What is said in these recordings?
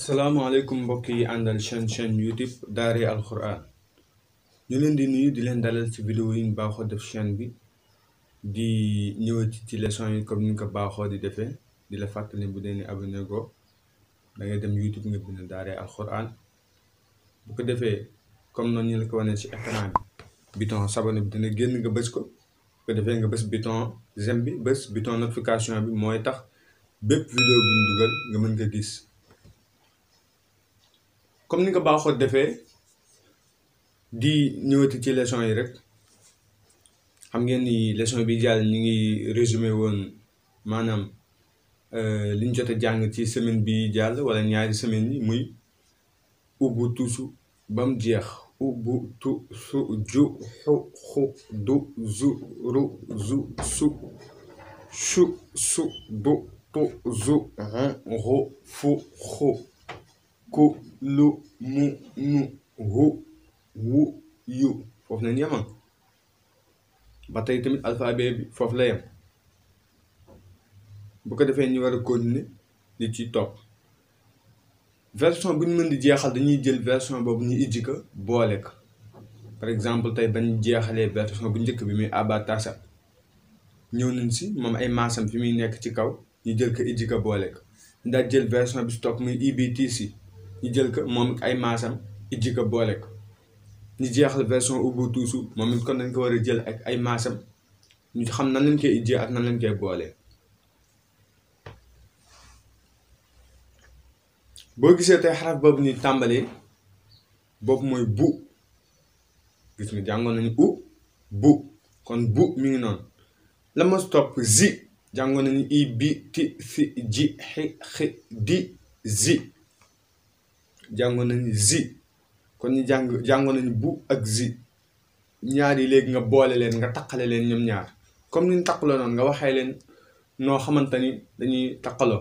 salaamaaleykum mbokk yi àndal chaîne chaîne youtube Daaray Alxuraan ñu leen di nuyu di leen dalal ci vidéo yi ñu baaxoo def chaîne bi di ñëwati ci leçon yi comme ni ñu ko baaxoo di defee di la fàttali bu dee ni abonné go da ngay dem youtube nga bind Daaray Alxuraan bu ko defee comme noonu ñu la ko wanee ci écran bi bouton s'abonner bi dina génn nga bës ko bu ko defee nga bës bouton j'aime bi bës bouton notification bi mooy tax bépp vidéo bi ñu dugal nga mën ko gis comme ni nga baaxoo defee di ñëwati ci leçon yi rek xam ngeen ni leçon bi jàll ñu ngi résumé woon maanaam li ñu jot a jàng ci semaine bi jàll wala ñaari semaine yi muy ubbu tusu ba mu jeex ubbu tu su ju xu xu du zu ru zu su su su du tu zu xu xu fu xu ku lu mu nu hu wu yu foofu nañ yemoon ba tey tamit alphabet bi foofu la yem bu ko defee ñu war a continuer li ci topp version bu ñu mën di jeexal dañuy jël version boobu ñu ijji ko boole ko par exemple tey bañ jeexalee version bu njëkk bi muy abatasa ñëw nañ si moom ay maasam fi muy nekk ci kaw ñu jël ko ijji ko boole ko ndax jël version bi si topp muy IBTC ñu jël ko moom ay maasam ijji ko boole ko ñu jeexal version Ubuntu moom it kon dañ ko war a jël ak ay maasam ñu xam nan lañ koy ijjee ak nan lañ koy boolee boo gisee tey xaraf boobu ñuy tàmbalee boobu mooy bu gis nga jàngoon nañu u bu kon bu mi ngi noonu la ma topp zi jàngoon nañu i bi ti si ji xi xi di zi jàngoon nañu zi kon ñu jàng jàngoon nañu bu ak zi ñaar yi léegi nga boole leen nga taqale leen ñoom ñaar comme ni ñu taqaloo noonu nga waxee leen noo xamante ni dañuy taqaloo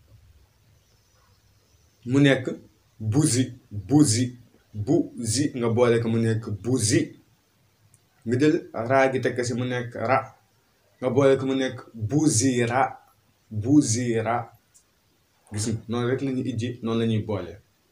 mu nekk buzi buzi bu zi nga boole ko mu nekk buzi nga jël raa gi tekk si mu nekk ra nga boole ko mu nekk buzira buzira gis nga noonu rek la ñuy ijji noonu la ñuy boole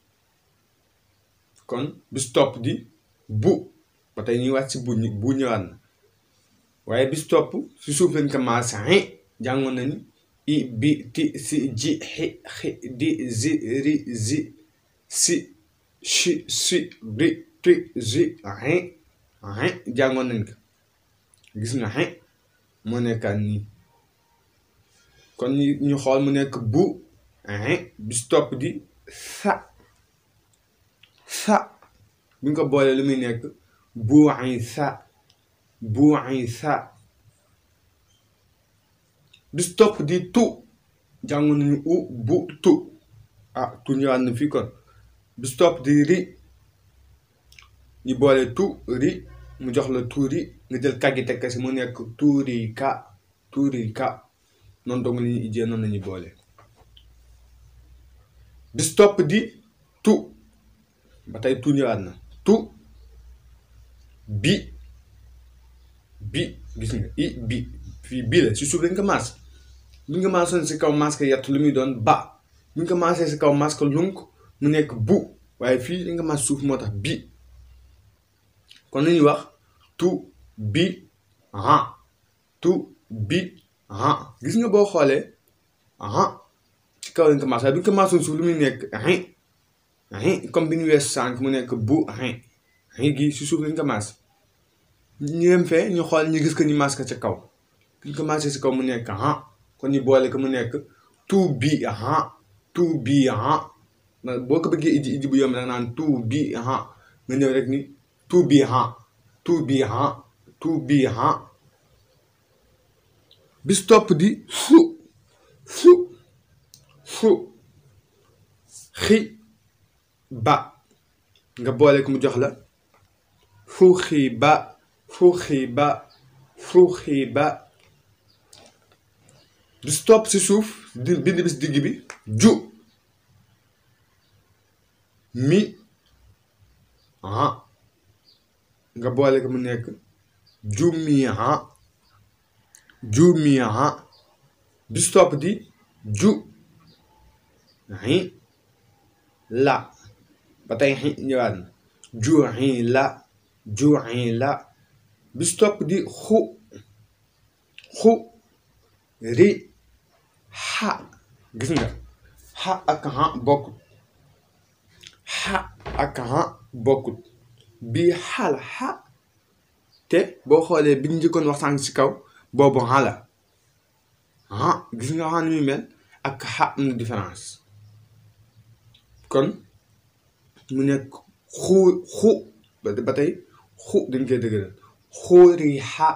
kon bis topp di bu ba tey ñuy wàcc si bu bu ñëwaat na waaye bis topp si suuf lañ ko maas jàngoon nañu i bi ti si ji xi xi di zi ri zi si si si ri ti zi xin xin jàngoon nañ ko gis nga xin moo nekkaat nii kon ñu xool mu nekk bu xin bis topp di sa sa bu ñu ko boolee lu muy nekk bu ay sa bu ay sa bis topp di tu jàngoon nañu u bu tu ah tu ñëwaat na fii kon bis topp di ri ñu boole tu ri mu jox la tuuri nga jël kàggi tekk si mu nekk tuuri ka tuuri ka noonu dong la ñuy ijjee noonu la ñuy boole bis topp di tu ba tey tu ñëwaat na tu bi bi gis nga i bi fii bii la si suuf lañ ko maas bu ñu ko maasoon si kaw masque yett lu muy doon ba bu ñu ko maasee si kaw masque lunk mu nekk bu waaye fii lañ ko maas suuf moo tax bi kon nañuy wax tu bi han tu bi han gis nga boo xoolee han ci kaw lañ ko maas waaye bu ñu ko maasoon suuf lu muy nekk hin hin comme bi ñu wees sànq mu nekk bu hin hin gi si suuf lañ ko maas ñu dem fee ñu xool ñu gis ko ñu maas ko ca kaw ñu ko maasee si kaw mu nekk han kon ñu boole ko mu nekk tout bi han tout bi han boo ko bëggee iji iji bu yomb da naan tout bi han nga ñëw rek ni tout bi han tout bi han tout bi han bis topp di fu fu fu xi ba nga boole ko mu jox la fu xi ba fu xi ba fu xi ba bis topp si suuf di bind bis digg bi ju mi ah nga boole ko mu nekk ju mi ah ju mi ah bis topp di ju hi la ba tey xi ñëwaat na juuxi la juuxi la bis topp di xu xu ri xa gis nga xa ak xa bokkut xa ak xa bokkut bii xa la xa te boo xoolee bi ñu njëkkoon wax sànq si kaw boobu xa la xa gis nga xa ni muy mel ak xa am na différence kon mu nekk xu xu ba tey xu dañ koy dëgëral xóori xa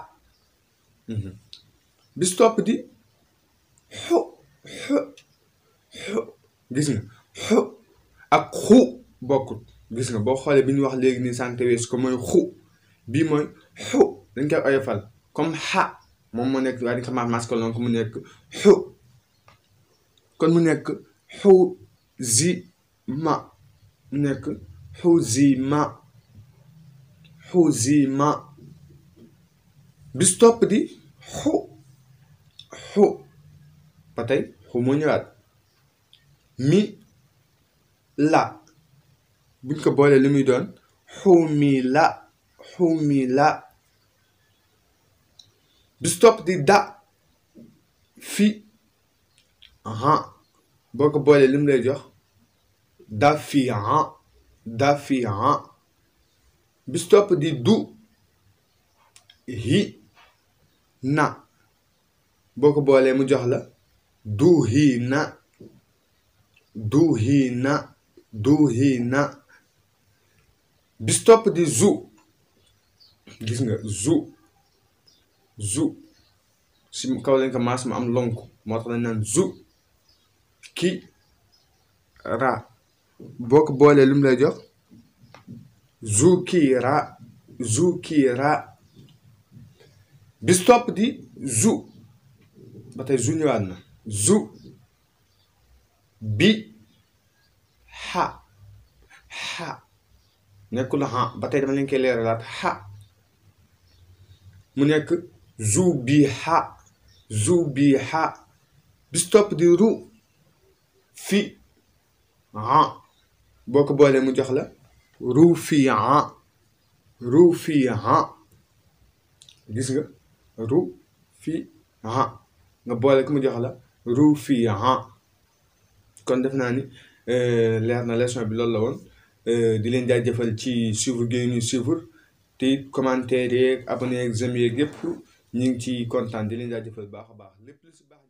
bis topp di xu xu xu gis nga xu ak xu bokkut gis nga boo xoolee bi ñu wax léegi nii sànq wees ko mooy xu bii mooy xu dañ koy oyofal comme xa moom moo nekk waaye dañ ko maas ko loon ko mu nekk xu kon mu nekk xu zi ma mu nekk xu zi ma xu zi ma bis topp di xu xu ba tey xu moo ñëwaat mi la buñ ko boolee li muy doon xu mi la xu mi la bis topp di da fi han boo ko boolee li mu lay jox da fi han da fi han bis topp di du hi na boo ko boolee mu jox la du hi na du hi na du hi na bis topp di zu gis nga zu zu si kaw lañ ko maas ma am lonk moo tax lañ naan zu ki ra boo ko boolee lu mu lay jox zu ki ra zu ki ra bis topp di zu ba tey zu ñëwaat na zu bi xa xa nekkul xa ba tey dama leen koy leeralaat xa mu nekk zu bi xa zu bi xa bis topp di ru fi ha boo ko boolee mu jox la ru fi ha ru fi ha gis nga ru fi ha nga boole ko mu jox la ru fi ha kon def naa ni leer na leçon bi loolu la woon di leen jaajëfal ci suivre gi ñu suivre te it commentaire yeeg abonné yeeg j'aime yeeg yëpp ñu ngi ci kontaan di leen jaajëfal baax a baax lépp lu si baax